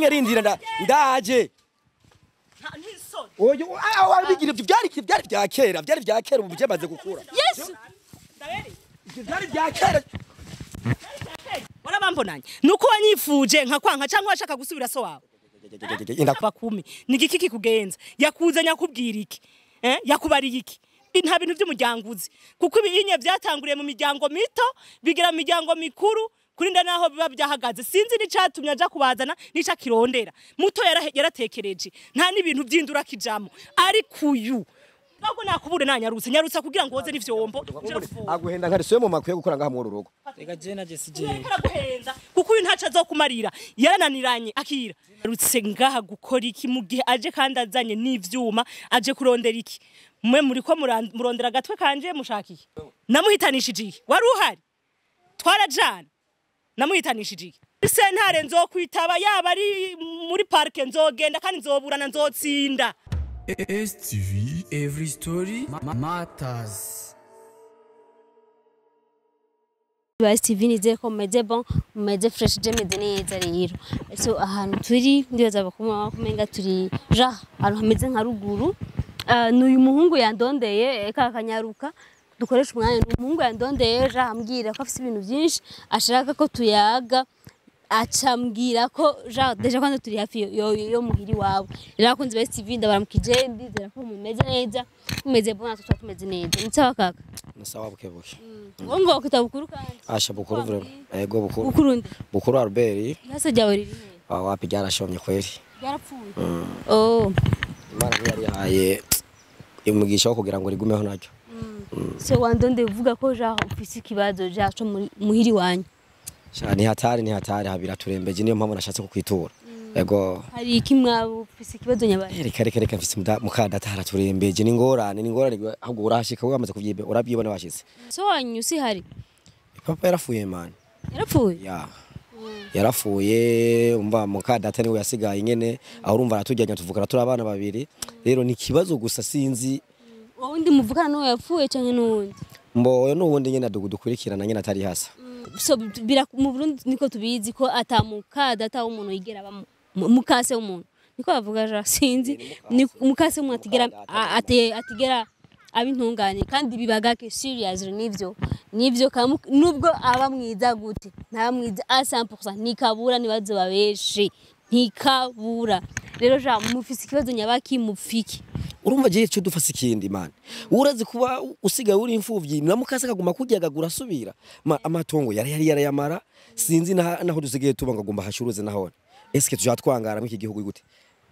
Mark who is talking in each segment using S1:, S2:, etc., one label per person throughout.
S1: rindira nda- ndaje
S2: nta n'isoni
S1: oyo ah, wabigira ibyo byari byari bya kera byari bya kera ubu byamaze gukura
S2: yesu
S1: ibyo byari bya kera
S2: warabambonanye nuko wanyifuje nka kwanka cyangwa washaka gusubira so wawe
S1: inda
S2: bakumi ni igiki kikugenza yakuze nyakubwira iki eh yakubariye iki nta bintu by'umuryango uzi kuko ibinye byatanguriye mu miryango mito bigira mu miryango mikuru kuri nda naho biba byahagaze sinzi n'icatumye aja kubazana n'ica kirondera muto yarahe- yaratekereje nta n'ibintu by'indura kijamo ariko uyu ntabwo nakubure nanyarutse nyarutse kugira ngo woze n'ivyombo
S1: aguhenda nka risuye mu makwiye gukora ngaha muri urugo
S3: reka je na Jesse je
S2: araguhenza kuko uyu ntaco azokumarira yarananiranye akira yarutse ngaha gukora iki mu gihe aje kandi azanye n'ivyuma aje kurondera iki mwe muri ko muran- murondera agatwe kanje mushakiye namuhitanishije iki wari uhari twarajana namuhitanishije iki sentare nzokwitaba yaba ari muri parike nzogenda kandi nzoburana nzotsinda
S3: STV Every Story ma- Matters
S4: ba Steven nizeye ko mumeze bon mumeze fresh je meze neza rero so ahantu turi ndibaza bakuma kumenga turi ja ahantu hameze nka ruguru uh, n'uyu muhungu yandondeye ka kanyaruka dukoresha umwanya ni umuhungu yandondeye ja ambwira ko afite ibintu byinshi ashaka ko tuyaga acambwira ko ja deja kwanza turi hafi yo, yo, yo muhiri wawe rero abakunzi ba Steven ndabaramukije ndizera ko mumeze neza mumeze bon natwe tuba tumeze neza ni sawa kaka
S1: nasawa bukebuke
S4: ngo ngo kitabukuru kandi
S1: asha bukuru vrema ego bukuru
S4: ukurundi
S1: bukuru Albert
S4: Hasa ryawe riri he?
S1: ah, wapi byarashomye kweli
S4: Yarapfuye. Oh,
S1: imana yari yahaye umugisha wo kugira ngo rigumeho naryo
S4: so wandonde uvuga ko ja ufise ikibazo jaco muri- muhiri wanyu.
S1: Sha, ni hatari ni hatari habira turembeje niyo mpamvu nashatse kukwitura ego
S4: Hari iki mwaba ufise ikibazo nyabaye?
S1: reka reka reka mfise muda- mukadata haraturembeje ni ngorane ni ngorane ahubwo urahashika wamaze kuvyibe urabyibona washitse
S4: So wanyu si hari?
S1: papa yarafuye man
S4: Yarapfuye?
S1: ya yarafuye umva mukadata niwe yasigaye nyene aho urumva aratujyanya tuvukana turi abana babiri rero ni ikibazo gusa sinzi
S4: Wowe undi muvugana n'uwo yapfuye canke n'uwundi?
S1: mboyo n'ubundi nyene dugu- dukurikirana nyene atari hasa
S4: So bira mu Burundi niko tubizi ko ata mukadata w'umuntu yigera aba mu- mu- mukase w'umuntu. Niko bavuga ja sinzi ni mukase w'umuntu atigera a- ate- atigera abintunganye kandi bibagake serious nivyo nivyo kamu nubwo aba mwiza gute nta mwiza a 100% nikabura nibazo babeshe ntikabura rero ja mufise ikibazo nyabaki mupfiki
S1: urumva gihe cyo dufase ikindi man urazi kuba usigaye uri imfuvyi namukase kaguma kuryagagura asubira Ma- amatongo yari yari yarayamara sinzi na- naho dusigaye tuba ngo agomba hashuruze nahone eske tuja twangara mu iki gihugu gute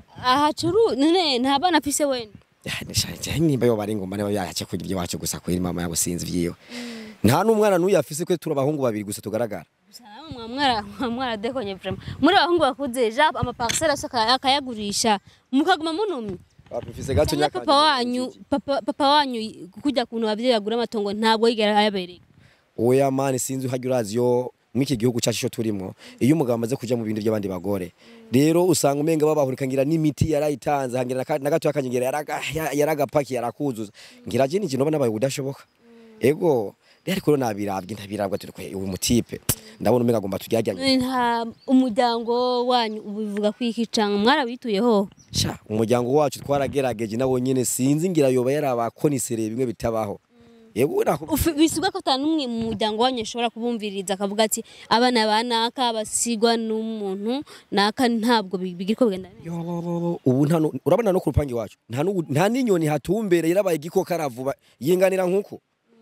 S4: ahacuru none nta bana afise wene
S1: nishaje nimba yo bari ngomba niba yace kugira ibyo wacu gusa kwiri mama yabo sinzi vyiwe nta n'umwana n'uyu afise kwe turi abahungu babiri gusa tugaragara
S4: mwamwara mwamwara dekonye vraiment muri abahungu bakuze ja amaparcelle asaka akayagurisha mukaguma munumye
S1: bafise gato
S4: cyangwa papa wanyu papa, papa wanyu kujya kuntu abavyeyi bagura amatongo ntabwo yigera ayabereka
S1: oya mani sinzi uhajya urazi yo mw'iki gihugu cyacu cyo turimo iyo umugabo amaze kuja mu bintu by'abandi bagore rero usanga umenga babahurika ngira n'imiti yarayitanze hangira na gato yakanyegera yaraga ya- yaragapaki yarakuzuza ngira je n'ikintu bana baye udashoboka ego rero ariko nabirabwe ntabirabwa turi kwe uyu mutipe ndabona umenga agomba turyajyanye
S4: None nta umuryango wanyu ubivuga kwiki canga mwarabituyeho
S1: sha umuryango wacu twaragerageje nabo nyene sinzi ngira yoba yarabakonisere bimwe bitabaho yego nako
S4: Ufi- bisigwa ko ata n'umwe mu muryango wanyu ashobora kubumviririza akavuga ati abana ba naka basigwa n'umuntu naka ntabwo bi- bigira uko bigenda neza
S1: Yo, ubu nta nu- urabona no ku rupangi wacu nta nu- nta n'inyoni hatumbere yarabaye igikoko aravuba yinganira nkuko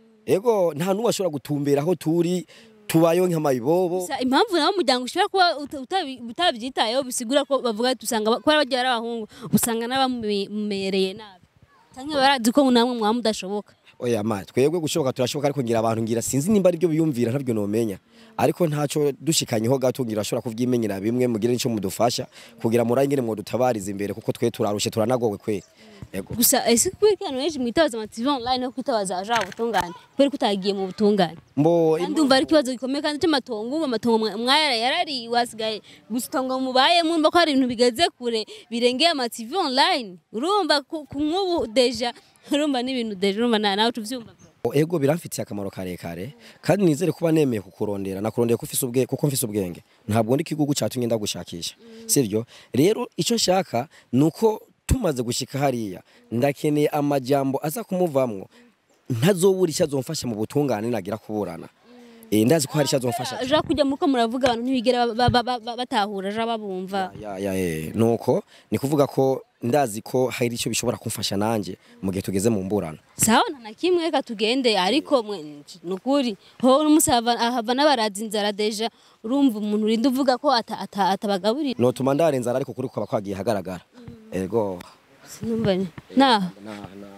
S1: ego nta n'uwo ashobora gutumbera aho turi tubayeho nk'amayibobo
S4: Gusa impamvu nawe umuryango ushobora kuba uta- utabi- utabyitayeho bisigura ko bavuga ati usanga ba- kubera bagiye ari abahungu usanga n'abamumereye nabi cyangwa barazi ko namwe mwaba mudashoboka
S1: oya ma twebwe gushoboka turashoboka ariko ngira abantu ngira sinzi nimba ari byo biyumvira ntabyo nomenya ariko ntaco dushikanyeho gato ngira ashobora kuvyimenyera bimwe mugire nico mudufasha kugira murayi ngene mwodutabariza imbere kuko twe turarushe turanagowe kwe ego
S4: gusa ese kubera ko abantu benshi mwitabaza amativi online no kwitabaza aja ubutungane kubera ko utagiye mu butungane
S1: mbo
S4: kandi umva ari ikibazo gikomeye kandi cy'amatongo ubu amatongo mwa- mwayara yarari wasigaye gusa itongo mubaye mwumva ko hari ibintu bigeze kure birengeye amativi online urumva ku ku nk'ubu deja urumva n'ibintu deja urumva na- nawe tuvyumva bro
S1: ego biramfitiye akamaro karekare kandi nizere kuba nemeye kukurondera nakurondeye ko ufise ubwe kuko mfise ubwenge ntabwo ndi kigugu cyatumye ndagushakisha sivyo rero icyo nshaka nuko tumaze gushika hariya ndakeneye amajambo aza kumuvamwo ntazobura icyo azomfasha mu butungane nagira kuburana eh ndazi ko hari icyo azomfasha
S4: ja kujya muko muravuga abantu ntibigera ba- ba- ba- ba- batahura ja babumva
S1: ya ya eh nuko ni kuvuga ko ndazi ko hari icyo bishobora kumfasha nanje mu gihe tugeze mu mburana
S4: sawa nta na kimwe reka tugende ariko mwe ni ukuri ho umusava ahava n'abarazi inzara deja urumva umuntu urinda uvuga ko ata- ata- atabagaburira
S1: notuma ndarenza ariko kuri kwaba kwagiye hagaragara ego
S4: sinumva ni na
S1: na na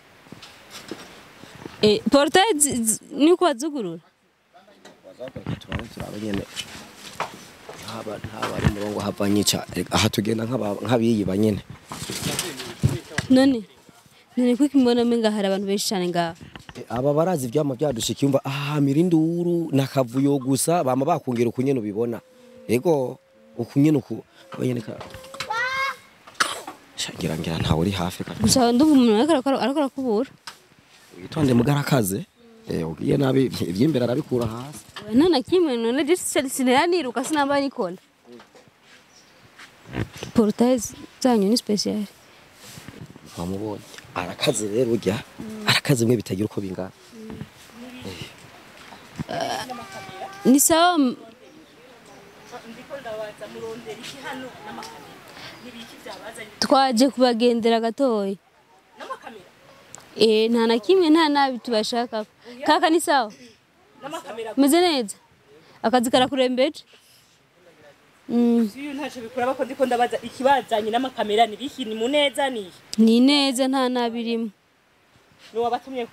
S4: eh portail zi- zi- niko bazugurura
S1: wazakoreka tubane turabe nyene haba haba ari umurongo hava nyica aha tugenda nk'aba- nk'abiyiba nyene
S4: none none kuko imbona menga hari abantu benshi cyane ngaha
S1: E, aba barazi ivyama byadushika yumva aha mirindi uru nakavuyo gusa bama bakongera ukunyene ubibona ego ukunyene uku wenyene ka shangira ngira ntawe uri hafi ka
S4: gusa ndumva umuntu ariko arakora- ariko arakubura
S1: witonde mugarakaze eh ugiye nabi ivy'imbere arabikura hasi
S4: nta na kimwe none je sinaniruka sinamba nikora portail zanyu ni special
S1: wamubonye arakaze rero urya arakaze mwe bitagira uko bingana
S4: ni sawa m- twaje kubagendera gatoya eh nta na kimwe nta nabi tubashaka kaka ni sawa meze neza akazi karakurembeje Mm,
S2: iyo ntacyo bikora bako ndiko ndabaza ikibazanye n'amakamera ni biki ni muneza ni iki
S4: ni neza nta nabi irimo
S2: ni wabatumye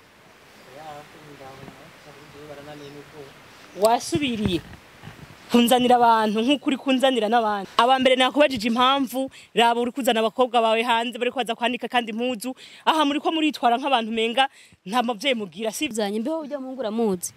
S2: wasubiriye kunzanira abantu nk'uko uri kunzanira n'abandi aba mbere nakubajije impamvu raba uri kuzana abakobwa bawe hanze bari kubaza kwanika kandi impuzu aha muri ko muritwara nk'abantu menga nta mavyeyi mugira si
S4: zanye mbeho ujya mungura muzi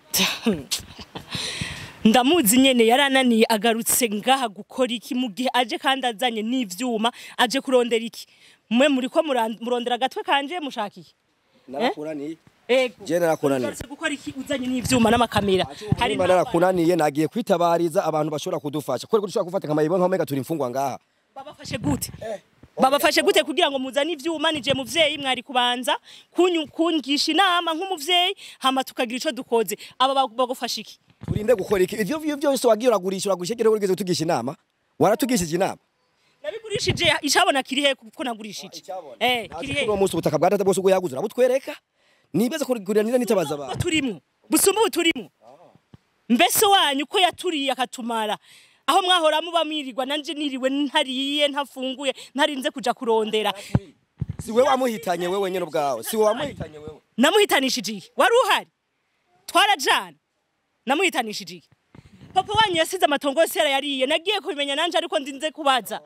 S2: ndamuzi nyene yarananiye agarutse ngaha gukora iki mu gihe aje kandi azanye n'ivyuma aje kurondera iki mwe muri ko muran- murondera agatwe kanje mushakiye
S1: narakunaniye
S2: ego
S1: Je narakunaniye.
S2: Ugarutse gukora iki uzanye n'ivyuma n'amakamera hari
S1: Nimba narakunaniye nagiye kwitabariza abantu bashobora kudufasha kubera ko dushobora gufata nk'amayibo nk'omega turi imfungwa ngaha
S2: babafashe gute babafashe gute kugira ngo muzane ivyuma nije muvyeyi mwari kubanza kunyu- kungisha inama nk'umuvyeyi hama tukagira ico dukoze aba ba- bagufasha iki
S1: turinde gukora iki ivyo vyo byose wagiye uragurisha uragurisha gere urigeze utugisha inama waratugishije inama
S2: nabigurishije icabona kiri he kuko nagurishije eh kiri he
S1: uno munsi ubutaka bwa data bwose ubwo yaguze urabutwereka nibeze kuriguranira nitabaza
S2: ubwo
S1: abantu
S2: turimo busumba ubu turimo mbese wanyu ko yaturiye akatumara aho mwahora muba mwirirwa nanje niriwe ntariye ntafunguye ntarinze kuja kurondera
S1: si wewe wamuhitanye wewe nyene ubwawe si wewe wamuhitanye wewe
S2: namuhitanishije iki wari uhari twarajana namuhitanishije iki papa wanyu yasize amatongo yose yarayariye nagiye kubimenya nanje ariko ndinze kubaza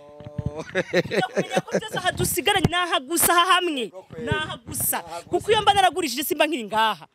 S2: Nza kumenya ko byose aha dusigaranye naha gusa aha hamwe naha gusa kuko iyo mba naragurishije simba nkiri ngaha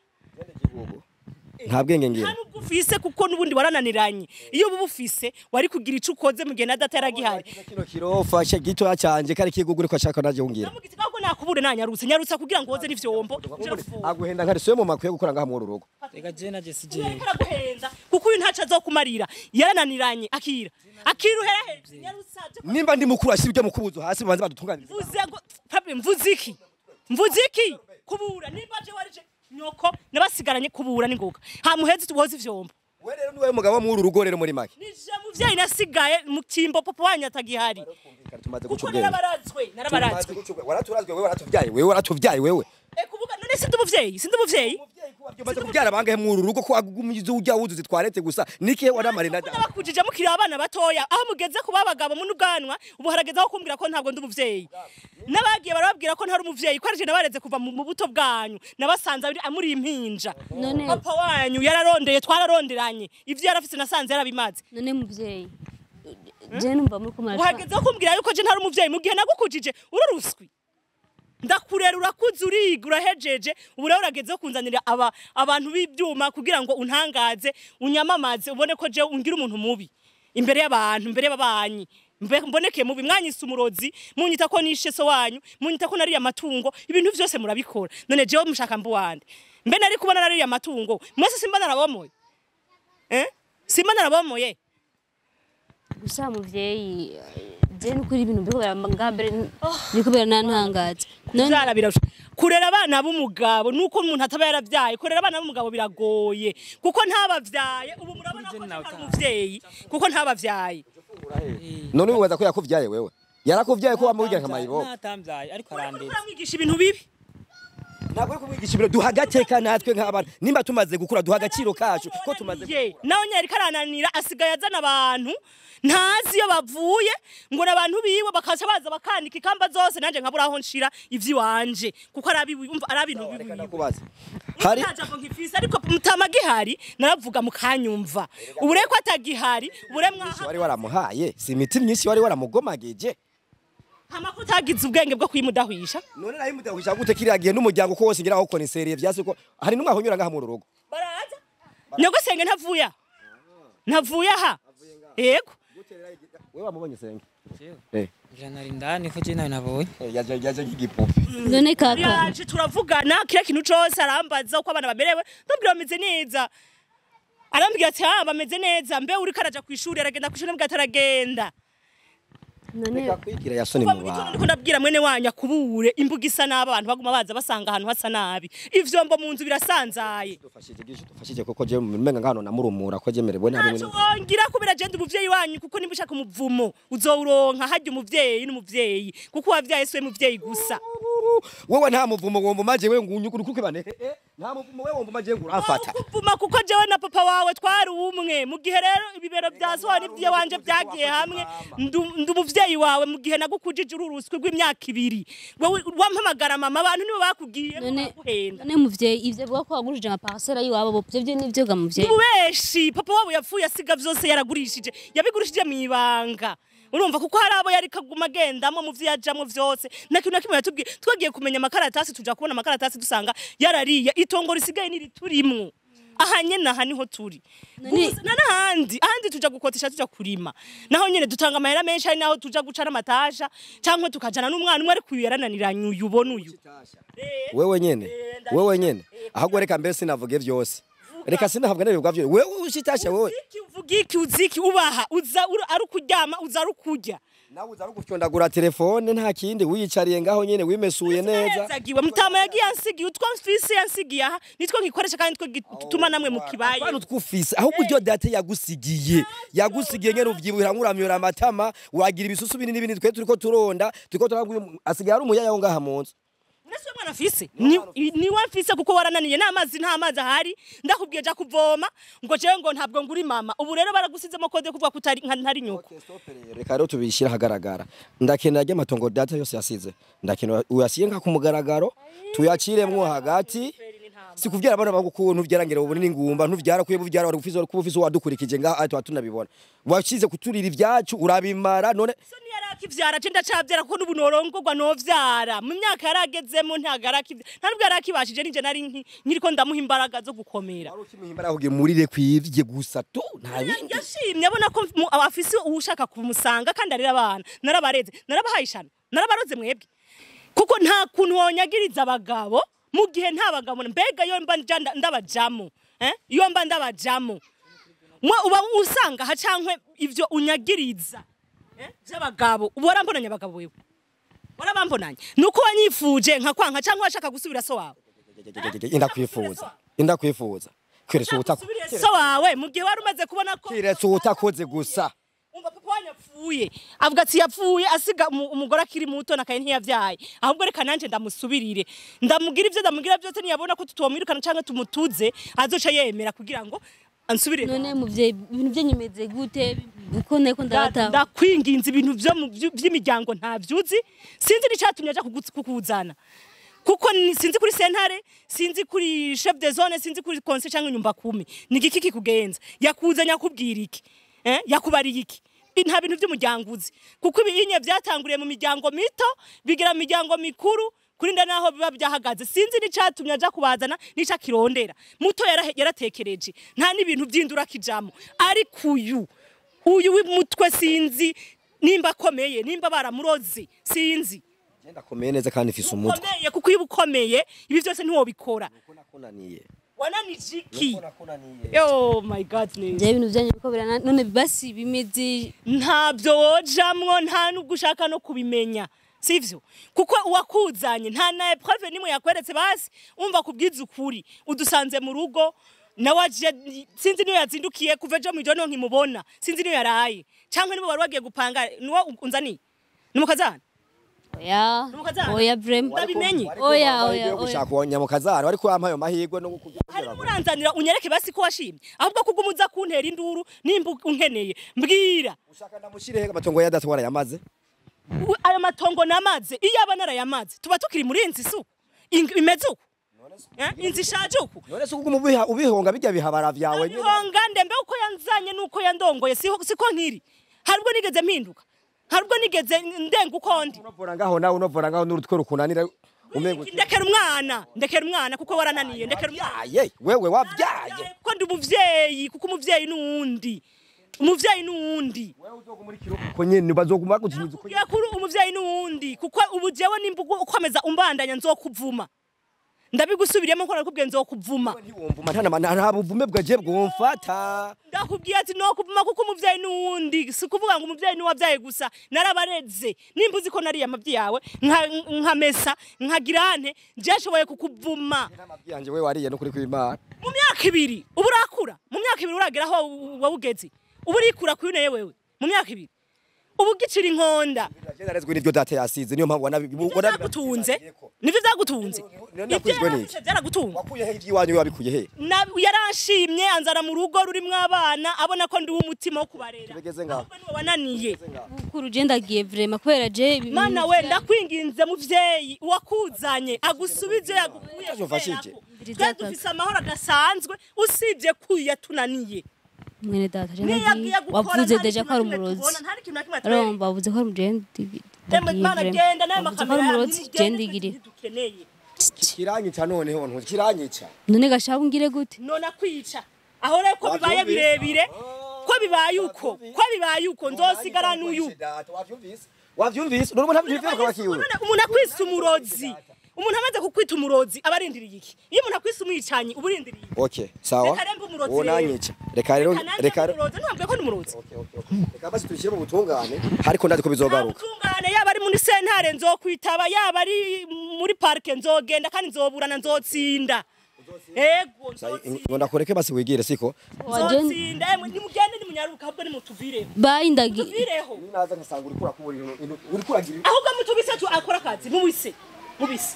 S1: nta bwenge ngira
S2: nta nubwo ufise kuko n'ubundi warananiranye iyo uba ubufise wari kugira ico ukoze mu gihe na data yaragihari
S1: kino kirofa cye gitoya canje kari kigugure ko ashaka naje ungira
S2: namugiti kako nakubure nanyarutse nyarutsa kugira ngo woze n'ivyombo uje gufunga.
S1: aguhenda nkari suye mu makwiye gukora ngaha mu rugo
S3: reka je na jesi
S2: Uyu
S3: je
S2: ariko araguhenza kuko uyu ntaco azokumarira yarananiranye akira akira uheraheze nyarutsa aje kwa-
S1: nimba ndi mukuru ashira ibyo mukubuzo hasi banze badutunganirize
S2: mvuze ngo Fabien mvuze iki mvuze iki kubura nimba je warije nyoko nabasigaranye kubura ningoga hamuheze tuboze ivyombo
S1: we rero niwe mugabo muri uru rugo rero muri make
S2: nije muvyeyi nasigaye mu kimbo papa wanyu atagihari
S1: tumaze guca
S2: kuko
S1: ubwenge
S2: narabarazwe narabarazwe
S1: Tumaze guca ubwenge. waraturazwe wewe waratuvyaye wewe waratuvyaye wewe
S2: Eh, kuvuga none sindi umuvyeyi sindi umuvyeyi
S1: umaze kubyara bangahe mu uru rugo ko wagumize ujya wuzuze twarete gusa nike wanamare na dada
S2: nabakujije mukiri abana batoya aho mugeze kuba abagabo mu n'ubwanwa ubu harageze aho kumbwira ko ntabwo ndi umuvyeyi n'abagiye barababwira ko ntari umuvyeyi ko arije nabareze kuva mu mu buto bwanyu nabasanze ari- muri impinja
S4: none
S2: papa wanyu yararondeye twararonderanye ivyo yarafise nasanze yarabimaze
S4: none muvyeyi je numva muri ko murashaka
S2: uhageze aho kumbwira yuko je ntari umuvyeyi mu gihe nagukujije ururuswi ndakurera urakuze uriga urahejeje ubu rero urageze kunzanira aba abantu b'ibyuma kugira ngo untangaze unyamamaze ubone ko je ungira umuntu mubi imbere y'abantu imbere y'ababanyi mbe- mboneke mubi mwanyise umurozi munyita ko nishe so wanyu munyita ko nariye amatungo ibintu vyose murabikora none jewe mushaka mbu wande mbe nari kubona nariya matungo mwese simba narabomoye eh simba narabomoye
S4: gusa muvyeyi je nukuri ibintu biriko biramba mbere biriko biranantangaza none
S2: Vyara birasha kurera abana b'umugabo nuko umuntu ataba yaravyaye kurera abana b'umugabo biragoye kuko ntabavyaye ubu murabona ko ari umuvyeyi kuko ntabavyaye
S1: none wibaza ko yakuvyaye wewe yarakuvyaye ko wamubwira nka mayibo
S3: ntatambyaye ariko
S2: uriko
S3: arandetse
S2: uramwigisha ibintu bibi
S1: ntabwo uri kumwigisha ibintu duha agateka natwe nk'abana nimba tumaze gukura duha agaciro kacu ko tumaze
S2: Ye, nawe nyari karananira asigaye azana abantu ntazi iyo bavuye ngo n'abantu biwe bakaca baza bakanika ikamba zose nanje nkabura aho nshira ivy'iwanje kuko ari abiwi- umva ari ibintu
S1: Reka
S2: bibi
S1: ndakubaza hari
S2: nta jambo nkifise ariko mutama gihari naravuga mukanyumva ubure ko atagihari ubure mwaha
S1: wari waramuhaye si imiti myinshi wari waramugomageje
S2: hama ko utagize ubwenge bwo kuyimudahwisha
S1: none nayo mudahwisha gute kiriya gihe n'umuryango ko wose ngira aho koneseriye vyase ko hari n'umwe ahonyura ngaha mu rugo
S2: baraza nyogosenge ntavuye aha ntavuye aha yego
S1: wewe wamubonye senge
S3: Jewe.
S1: eh
S3: ngira nari ndani ko je nawe nabonye
S1: eh, yaje yaje nk'igipupe
S4: none kaka
S2: yaje turavugana kiriya kintu cose arambaza uko abana bamerewe ndabwira bameze neza arambwira ati ha bameze neza mbe uriko araja kw'ishuri aragenda kw'ishuri mbwa ataragenda
S4: none
S1: reka kwigira yasoni
S2: kuva
S1: mu
S2: mu gitondo
S1: bantu
S2: ndiko ndabwira mwene wanyu akubure imbuga isa nabi abantu baguma baza basanga ahantu hasa nabi ivyombo mu nzu birasanzaye
S1: dufashije gisho dufashije koko je menga ngano namurumura ko jemerewe nabi
S2: ntacyo wongira kubera agenda umuvyeyi wanyu kuko nimba ushaka umuvumo uzowuronka harya umuvyeyi n'umuvyeyi kuko uwavyaye siwe muvyeyi gusa
S1: wewe nta muvumo wumva maje we ngunyukuru kuko bane nta muvumo we wumva maje nguramfata
S2: kuvuma kuko jewe na papa wawe twari umwe mu gihe rero ibibero bya soha n'ibyo wanje byagiye hamwe ndu- ndi umuvyeyi wawe mu gihe nagukujije uru ruswi rw'imyaka ibiri wowe wampamagara mama abantu nibo bakubwiye
S4: none
S2: baguhenda
S4: none muvyeyi ivyo avuga ko wagurije amaparasera y'iwabo bo vyo vyo nivyo ga muvyeyi
S2: ububeshi papa wabo yapfuye asiga vyose yaragurishije yabigurishije mu ibanga urumva kuko hari abo yari kaguma agendamo mu vyo yajamwo vyose nta kintu na kimwe yatubwiye twagiye kumenya amakaratasi tuja kubona amakaratasi dusanga yarariye itongo risigaye niriturimwo aha nyene aha niho turi
S4: None-
S2: Gusa na n'ahandi ahandi tuja gukotesha tuja kurima naho nyene dutanga amahera menshi ari naho tuja guca n'amatasha canke tukajana n'umwana umwe ariko uyu yarananiranye uyu ubona uyu Eh,
S1: wewe nyene
S2: Eh,
S1: wewe nyene ahubwo reka mbere sinavuge vyose reka sinahabwa n'ibigwa vyo wewe ushitasha wewe
S2: Uziki uvuga iki uziki ubaha uza uru- ari ukuryama uza ari ukurya
S1: nawe uza gufyondagura telefone nta kindi wiyicariye ngaho nyene wimesuye neza
S2: Yazagiwe mutama yagiye ansigiye utwo mfise yansigiye aha nitwo nkikoresha kandi nitwo gituma namwe mukibaye
S1: Apana utwufise ahubwo iryo date yagusigiye yagusigiye nyene uvyibuhira nkuramyora amatama wagira ibisusu binini binini twe turiko turonda turiko turabwira asigaye ari umuyayaho ngaha mu nzu
S2: Nese uyo mwana afise ni niwe mfise kuko warananiye n'amazi nta mazi ahari ndakubwiye ja kuvoma ngo jewe ngo ntabwo nguri mama ubu rero baragusizemo kode kuvuga ko utari nka ntari nyoko
S1: reka rero tubishyire ahagaragara ndakenera ry'amatongo data yose yasize ndakenera uyasiye nka ku mugaragaro tuyaciremwo hagati sikubwira abana bangu ukuntu vyarangera ubu n'ingumba ntuvyara kuye buvyara wari ufise kuba ufise wadukurikije ngaha atuba tunabibona washize kuturira ivyacu urabimara none
S2: so niyarakivyara je ndacavyara kuko n'ubu norongorwa novyara mu myaka yaragezemo ntago arakivyara nta nubwo yarakibashije nije nari nki- nkiriko ndamuha imbaraga zo gukomera
S1: wari ukimuhimbara kugira murire kwivye gusa tu nta bindi
S2: yashimye abona ko mu- afise uwushaka kumusanga kandi arera abana narabareze narabahaye ishano narabaroze mwebwe kuko nta kuntu wonyagiriza abagabo mu gihe nta bagabo mbega iyo mba nja nda- ndabajamo eh? iyo mba ndabajamo mwe uba usanga ha cankwe ivyo unyagiriza eh? vy'abagabo uba warambonanye abagabo wewe warabambonanye nuko wanyifuje nka kwanka canke washaka gusubira so wawe
S1: indakwifuza indakwifuza kwiretse ubutako
S2: Usubire so wawe mu gihe wari umaze kubona ko
S1: kiretse ubutakoze gusa
S2: umva papa wanyu apfuye avuga ati yapfuye asiga umu- umugore akiri muto nakaye ntiyavyaye ahubwo reka nanje ndamusubirire ndamugira ivyo ndamugira byose ntiyabona ko tutomwirukana canke tumutuze azoca yemera kugira ngo ansubirire
S4: none muvyeyi ibintu vyo nyimeze gute uko niko
S2: Nda-
S4: ndabata
S2: ndakwinginze ibintu vyo mu vy- vy'imiryango ntavyuzi sinzi n'icatumye aja kugu- kukuzana kuko ni- sinzi kuri sentare sinzi kuri chef de zone sinzi kuri conseil cyangwa inyumba kumi ni igiki kikugenza yakuzanye akubwira iki eh? yakubariye iki I- nta bintu by'umuryango uzi kuko ibinye byatanguriye mu miryango mito bigera mu miryango mikuru kuri nda naho biba byahagaze sinzi n'icatumye aja kubazana n'ico akirondera muto yarahe- yaratekereje nta n'ibintu by'indura kijamo ariko uyu uyu w'umutwe sinzi nimba akomeye nimba baramuroze sinzi
S1: genda komeye neza kandi mfise umutwe
S2: ukomeye kuko iyo ukomeye ibi byose ntiwobikora
S1: uko nakunaniye
S2: wananije iki
S1: uko nakunaniye
S2: oh my god neza
S4: je ibintu byanyu biko birana none basi bimeze
S2: ntabyo wojamwo nta nubwo ushaka no kubimenya sivyo kuko uwakuzanye nta na epreuve nimwe yakweretse basi umva kubwiza ukuri udusanze mu rugo nawe aje sinzi niyo yazindukiye kuva ejo mw'ijoro niho nkimubona sinzi niyo yaraye cyangwa nibo wari wagiye gupanga niwo unzaniye ni mukazana
S4: oya
S2: Numukazana?
S4: oya vrem
S2: Ndabimenye.
S4: oya oya
S1: yo
S4: oya
S1: gushaka uwo nyamukazana ariko wampaye amahirwe no
S2: hari
S1: kukugira
S2: muranzanira unyereke basi ko washimye ahubwo kubwo umuza kuntera induru nimba unkeneye mbwira
S1: ushaka ndamushire amatongo ya data warayamaze
S2: U- ayo matongo namaze iyo aba narayamaze tuba tukiri muri inzu isu Ing- imeze uku Eh, inzu ishaje uku
S1: none se ubwo ubiha ubihonga bijya bihabara vyawe nyene
S2: bihonga ndembe uko yanzanye nuko yandongoye siho- siko nkiri hari ubwo nigeze mpinduka hari ubwo nigeze ndenga uko ndi
S1: unovora ngaho nawe unovora ngaho n'urutwe rukunanira umengo
S2: ndekera umwana ndekera umwana kuko warananiye ndekera umwana
S1: yaye wewe wabyaye
S2: ko ndi umuvyeyi kuko umuvyeyi n'uwundi umuvyeyi n'uwundi
S1: wewe uzoga muri kiro ko nyene bazoguma gukinyiza uko
S2: ya kuri umuvyeyi n'uwundi kuko ubu jewe nimba ugu- ukomeza umbandanya nzokuvuma ndabigusubiriyemo ko nakubwiye nzokuvuma
S1: ntiwumvuma nta nama- nta buvume bwaje bwomfata
S2: ndakubwiye ati no kuvuma kuko umuvyeyi n'uwundi si kuvuga ngo umuvyeyi n'uwavyaye gusa narabareze nimba uzi ko nariye amavyi yawe nka- nkamesa nkagirante jashoboye kukuvuma
S1: amabyi yanje wewe wariye no kuri kwimana
S2: mu myaka ibiri ubu urakura mu myaka ibiri uragera aho wawugeze ubu urikura kuyuneye wewe mu myaka ibiri ubu ugicira inkonda
S1: narezwe n'iryo data yasize niyo mpamvu wanabi
S2: nivyo vyagutunze nivyo vyagutunze
S1: None nakuzwe
S2: Ivyo
S1: n'iki?
S2: vyaragutunze
S1: wakuye he iby'iwanyu wabikuye he
S2: Na- yaranshimye anzana mu rugo rurimwo abana abona ko ndi uw'umutima wo kubarera
S1: Bigeze ngaho.
S2: ahubwo niwe wananiye
S4: bukuru je ndagiye vrema kubera je ibi-
S2: mana we ndakwinginze muvyeyi uwakuzanye agusubize yagukuye
S1: Ntacyo mfashije.
S2: twe dufise amahoro adasanzwe usibye kuyatunaniye
S4: mwene data je
S2: niyo yagiye
S4: ndagiye
S2: gukora
S4: wavuze
S2: nta
S4: deja
S2: n'ikintu
S4: ko ari
S2: na kimwe
S4: umurozi
S2: tubona, nta n'ikintu na kimwe atwereka.
S4: aromba wavuze ko ari umurozi ndagiye
S2: Emwe, mana genda n'ayo
S4: wavuze ko ari
S2: makamera
S4: umurozi je
S2: nimugende
S4: ndigire
S2: ntidukeneye
S1: kiranyica noneho ntu kiranyica
S4: none gashabu ngire gute
S2: none akwica aho rero ko bibaye
S1: Wavyumvise?
S2: birebire ko bibaye uko ko bibaye uko nzosigara n'uyu
S1: wavyumvise none umuntu avyumvise ko bakiwe
S2: None umuntu akwisa umurozi umuntu amaze kukwita umurozi aba arindiriye iki iyo umuntu akwisa umwicanyi uba urindiriye iki
S1: okay sawa
S2: Reka rembe umurozi
S1: uwo
S2: rero.
S1: nanyica reka rero
S2: Reka nanjye
S1: reka
S2: ndi umurozi ntabwo ko ndi umurozi
S1: Okay, okay, okay. reka basi tubishyire mu butungane ariko ndazi ko bizogaruka
S2: ubutungane yaba ari muri sentare nzokwitaba yaba ari muri parike nzogenda kandi nzoburana nzotsinda ego nzotsinda
S1: ngo ndakureke basi wigire siko
S4: waje
S2: nzotsinda emwe nimugende nimunyaruka ahubwo nimutuvireho
S4: bayi ndagiye
S2: tuvireho
S1: naza ngasanga uri kurakuburira uri kuragira
S2: ahubwo mutubise tu akora akazi mubise mubise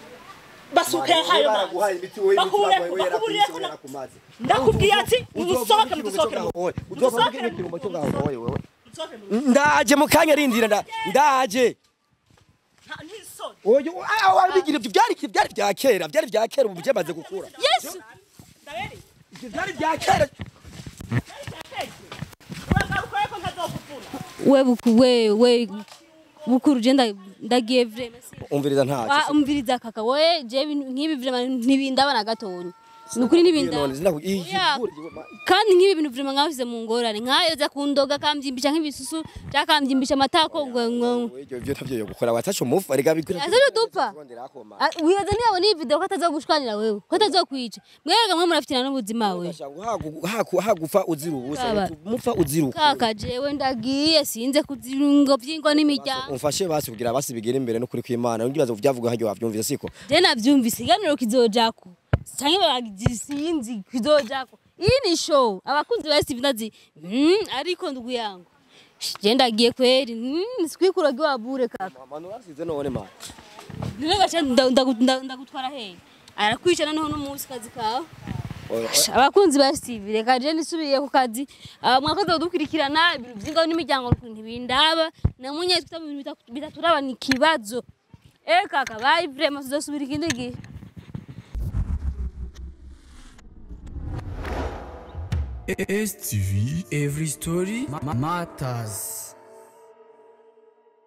S2: basuke hayo mazi bakure bakuburiye kuna ndakubwiye ati usohoke mudusohoke mu Udusohoke mu- Musohoke mu-
S1: ndaje mu kanya rindira nda- ndaje
S2: nta- ntisoni
S1: oyo ah, wabigira ibyo byari byari bya kera byari bya kera ubu byamaze gukura
S2: yesu ndabere
S1: ibyo byari bya kera
S2: uragaruka yuko ntazokuvuna
S4: we buku we we bukuru je nda- ndagiye vrema
S1: umviriza ntacyo
S4: Ah, umviriza kaka we je ibintu nk'ibi vrema ntibindaba na gatonya ni ukuri ntibindaba Yeah. kandi nk'ibi bintu vrema nkabishyize mu ngorane nkayo za kundoga kamvyimbisha nk'ibisusu cyangwa kamvyimbisha amatako ngo ngo
S1: ibyo byo ntavyo yo gukora watacho mufu arega bikura
S4: Azari dupfa Ah, wibaza niba ni video ko atazogushwanira wewe ko atazokwica mwega mwe murafitina n'ubuzima we
S1: hagufa uzira ubusa
S4: Kaba.
S1: mupfa uzira uko
S4: kaka jewe ndagiye sinze kuzingo vyingo n'imiryango
S1: umfashe basi kugira basi bigere imbere no kuri kwimana ngibaza kuvyavuga hajyo wavyumvise siko
S4: je navyumvise iganiro kizojako canke bagisinzi kizojako iyi ni show abakunzi ba Steve ndazi mm, ariko ndugu yangu je ndagiye kweri mm, sikwikuraga wabure kaka
S1: manu rasize none ma
S4: none gacha nda- ndagu- nda- ndagutwara hehe arakwica noneho n'umunsi kazi kawe abakunzi ba Steve reka je nisubiye ku kazi Ah, mwakoze kudukurikirana ibintu vy'ingabo n'imiryango ntibindaba namunye twita mu bintu bita- bitaturaba ni ikibazo eh kaka bye vraiment tuzosubira ikindi gihe
S5: STV, every story ma- matters.